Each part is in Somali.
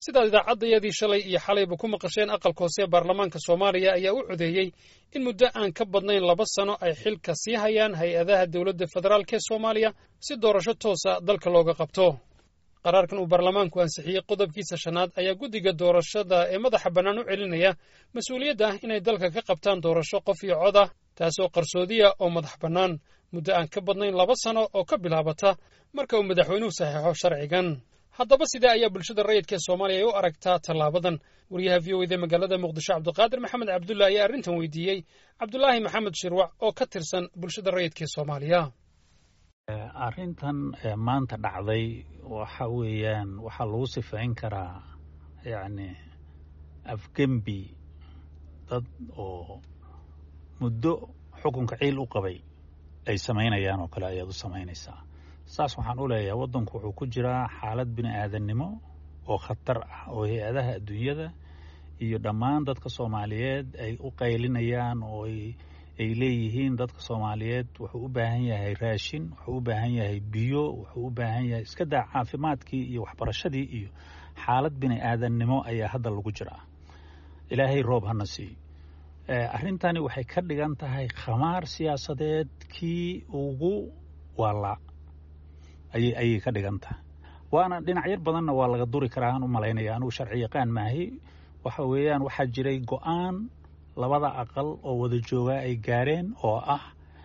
sidaad idaacaddayadii shalay iyo xalayba ku maqasheen aqalka hoose ee baarlamaanka soomaaliya ayaa u codeeyey in muddo aan ka badnayn laba sano ay xilka sii hayaan hay-adaha dowladda federaalk ee soomaaliya si doorasho toosa dalka looga qabto qaraarkan uu baarlamaanku ansixiyey qodobkiisa shanaad ayaa guddiga doorashada ee madaxa bannaan u celinaya mas-uuliyadda ah inay dalka ka qabtaan doorasho qof iyo cod ah taasoo qarsoodiya oo madax bannaan muddo aan ka badnayn laba sano oo ka bilaabata marka uu madaxweynuhu saxeexo sharcigan haddaba sidee ayaa bulshada rayidka ee soomaaliya ay u aragtaa tallaabadan wariyaha v o eda magaalada muqdisho cabdiqaadir maxamed cabdulla ayaa arrintan weydiiyey cabdulaahi maxamed shirwac oo ka tirsan bulshada rayidka ee soomaaliya arrintan maanta dhacday waxa weeyaan waxaa lagu sifayn karaa yacni afgembi dad oo muddo xukunka ciil u qabay ay samaynayaan oo kale ayaad u samaynaysaa saas waxaan u leeyahay waddanku wuxuu ku jiraa xaalad bini aadannimo oo khatar ah oo hay-adaha adduunyada iyo dhammaan dadka soomaaliyeed ay u qaylinayaan oo ay leeyihiin dadka soomaaliyeed wuxuu u baahan yahay raashin wuxuu u baahan yahay biyo wuxuu u baahan yahay iska daa caafimaadkii iyo waxbarashadii iyo xaalad bini aadannimo ayaa hadda lagu jiraa ilaahay roob hana siiyo arrintani waxay ka dhigan tahay khamaar siyaasadeed kii ugu waalaa ayay ayay ka dhigan tahay waana dhinacyar badanna waa laga duri karaa aan u malaynaya anugu sharci yaqaan maahi waxa weeyaan waxaa jiray go-aan labada aqal oo wada joogaa ay gaareen oo ah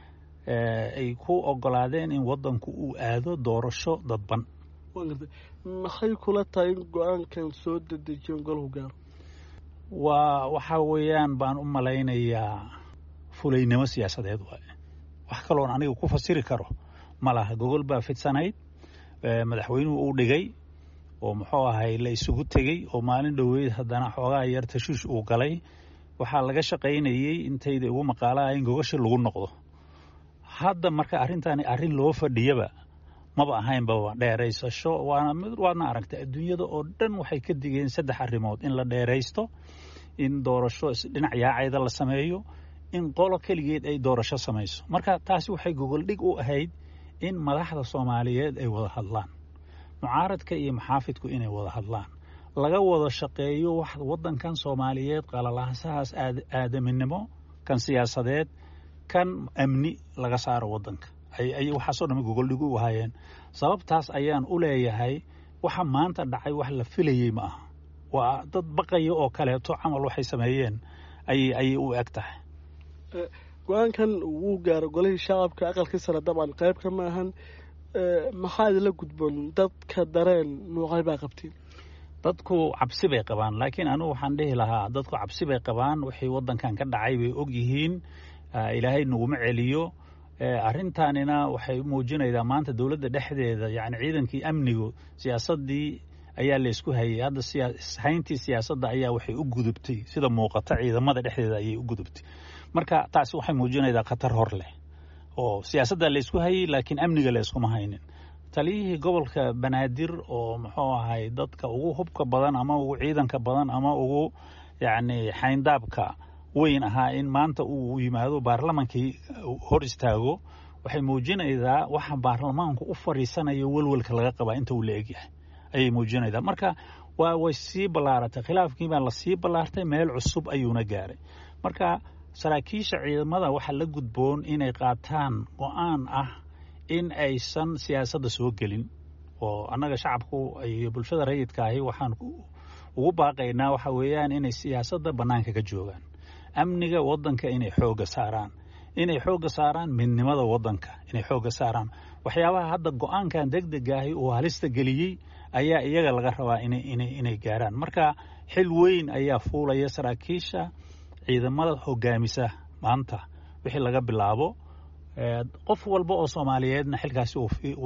ay ku ogolaadeen in waddanku uu aado doorasho dadban maxay kula tahay in go-aankan soo dedejiyon golahu gaaro waa waxa weeyaan baan u malaynayaa fulaynimo siyaasadeed waaye wax kaloon aniga ku fasiri karo ma laha gogol baa fidsanayd madaxweynuhu uu dhigay oo muxuu ahay la isugu tegey oo maalin dhoweyd haddana xoogaa yar tashiish uu galay waxaa laga shaqaynayey intayda ugu maqaalaha in gogashi lagu noqdo hadda marka arrintaani arrin loo fadhiyaba maba ahaynba dheeraysasho waana waadna aragtay adduunyada oo dhan waxay ka digeen saddex arrimood in la dheeraysto in doorasho dhinac yaacayda la sameeyo in qolo keligeed ay doorasho samayso marka taasi waxay gogoldhig u ahayd in madaxda soomaaliyeed ay wada hadlaan mucaaradka iyo maxaafidku inay wada hadlaan laga wada shaqeeyo wax waddankan soomaaliyeed qalalaasahaas aadaminimo kan siyaasadeed kan amni laga saaro waddanka ay waxaasoo dhan gogoldhigu u ahaayeen sababtaas ayaan u leeyahay waxa maanta dhacay wax la filayey ma aha waa dad baqaya oo kaleeto camal waxay sameeyeen ayay ayay u eg tahay go-aankan wuu gaaro golihii shacabka aqalkii sare dabcan qayb ka ma ahan maxaa idinla gudboon dadka dareen nuucay baa qabtiin dadku cabsi bay qabaan laakiin anigu waxaan dhihi lahaa dadku cabsi bay qabaan wixii waddankan ka dhacay bay og yihiin ilaahay naguma celiyo arrintaanina waxay muujinaydaa maanta dowladda dhexdeeda yani ciidankii amnigu siyaasadii ayaa laysku hayay hadda hayntii siyaasadda ayaa waxay u gudubtay sida muuqata ciidamada dhexdeeda ayay u gudubtay marka taasi waxay muujinaydaa khatar hor leh oo siyaasadda laysku hayay laakiin amniga layskuma haynin taliyihii gobolka banaadir oo muxuu ahay dadka ugu hubka badan ama ugu ciidanka badan ama ugu yacni xayndaabka weyn ahaa in maanta uu yimaado baarlamankii hor istaago waxay muujinaydaa waxa baarlamaanku u fadhiisanayo welwelka laga qabaa inta uu la egyahay ayay muujinaydaa marka waa way sii ballaaratay khilaafkii baa lasii ballaartay meel cusub ayuuna gaaray marka saraakiisha ciidamada waxaa la gudboon inay qaataan go-aan ah in aysan siyaasadda soo gelin oo annaga shacabku iyo bulshada rayidka ahi waxaan ugu baaqaynaa waxa weeyaan inay siyaasadda bannaanka ka joogaan amniga waddanka inay xoogga saaraan inay xoogga saaraan midnimada waddanka inay xoogga saaraan waxyaabaha hadda go-aankan degdegaahi uu halista geliyey ayaa iyaga laga rabaa inay gaaraan marka xil weyn ayaa fuulaya saraakiisha ciidamada hogaamisa maanta wixii laga bilaabo qof walba oo soomaaliyeedna xilkaasi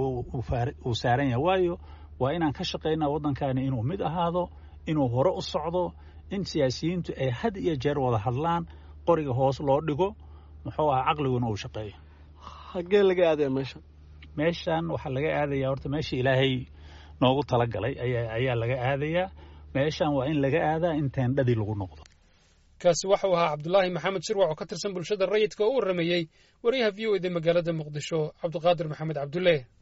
uu saaran yahay waayo waa inaan ka shaqaynaa waddankani inuu mid ahaado inuu hore u socdo in siyaasiyiintu ay had iyo jeer wada hadlaan qoriga hoos loo dhigo muxuu aha caqliguna uu shaqeeyo hagee laga aadaya meeshan meeshan waxaa laga aadayaa horta meeshii ilaahay noogu talagalay ayaa laga aadayaa meeshan waa in laga aadaa in teendhadii lagu noqdo kaasi waxau ahaa cabdulaahi maxamed shirwac oo ka tirsan bulshada rayidka oo u warrameeyey wariyaha v o eda magaalada muqdisho cabdiqaadir maxamed cabdulle